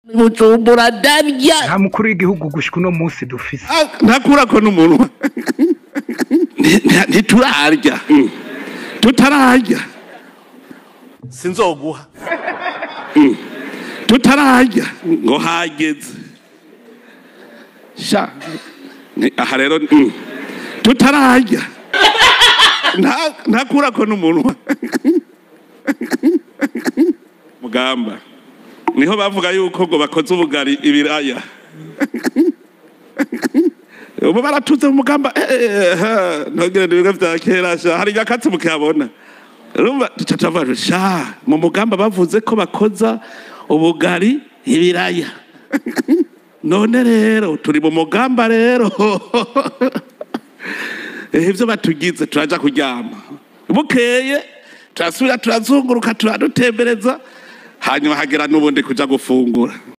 bujumbura ndarya nta mukuru w'igihugu gushika uno munsi dufise ntakurako n'umunwa ntiturarya tutararya sinzoguha tutararya ngo hageze sha ni- aha rero mm, tutararya Nta- ntakurako n'umunwa mugamba niho bavuga yuko ngo bakoze ubugari ibiraya ubu baratuze mu mugamba ntugire ibigo vya kera sha hari nyakatsi mukiyabona urumva duca tuvuga sha mu mugamba bavuze ko bakoza ubugari ibiraya none rero turi mu mugamba rero Eh, ivyo batugize turaja kuryama bukeye turasubira turazunguruka turadutembereza hanyuma hagera n'ubundi kuja gufungura